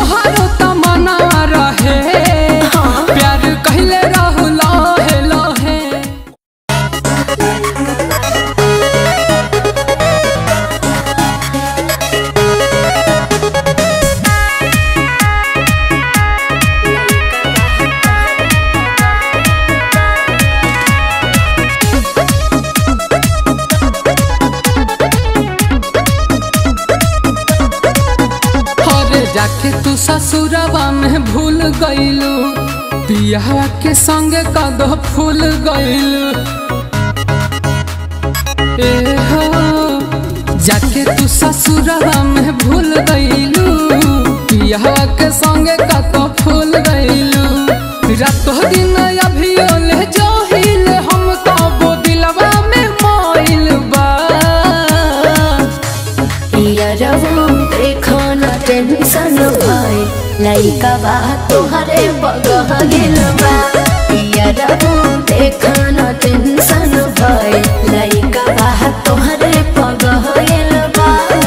तोहारो तमन्ना रहे प्यार कहले रहू लहे लहे अरे जाके तू ससुरवा में भूल गईलू पिया के संग कद फूल गईलू ए हो जाके तू ससुरवा में भूल गईलू पिया के संग कद फूल गईलू रातो दिन अभी ले जो हिले हम कबो दिलवा में मोइल बा यारवो देखो न टेंशन भाई लइका बा तोहरे बगह गेल बा यारवो देखो न टेंशन भाई लइका बा तोहरे बगह गेल बा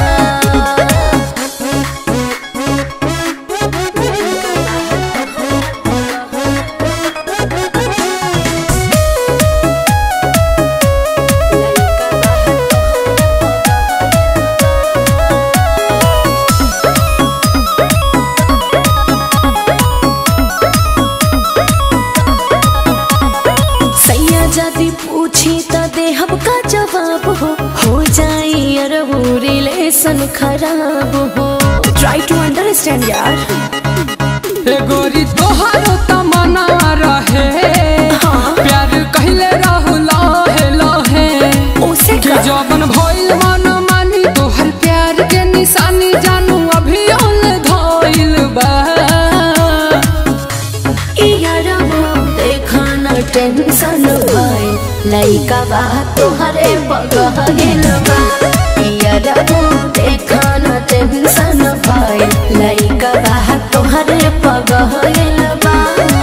सैया जदी पूछी त देहब का जवाब हो हो जाई अरबू रिलेशन खराब हो ट्राई टू अंडरस्टैंड यार ए गोरी तोहारो तमन्ना रहे हाँ। प्यार कहले रहू लहे लहे उसे कि का जवन भइल मन मानी तोहर प्यार के निशानी जानू अभी ओल धइल बा टेंशन भाई लइका बा तोहरे बगह गेल बा यारबो देखा न टेंशन भाई लइका बा तोहरे बगह गेल बा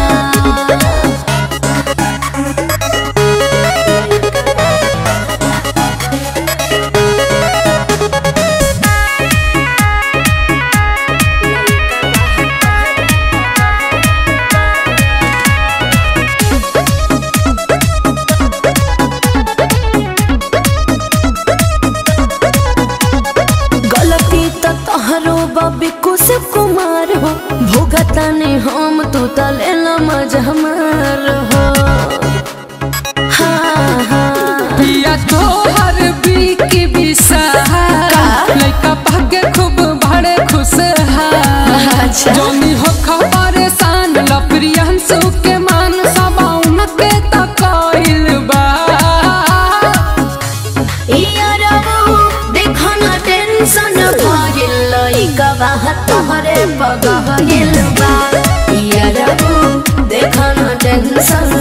गलती त तोहरो बबी कुशिव कुमार हो भुगता ने हम तू तले मज हमार हो हाँ हाँ पिया तोहर बीकी विशाल लइका भाग्य खूब बड़े खुश अच्छा। जोनी हो परेशान लप्रियंसु के मान सबाउन के तकइल बा यारबो देखो न टेंशन भागिल लइका बा तोहरे बगह गेल बा यारबो देखो न टेंशन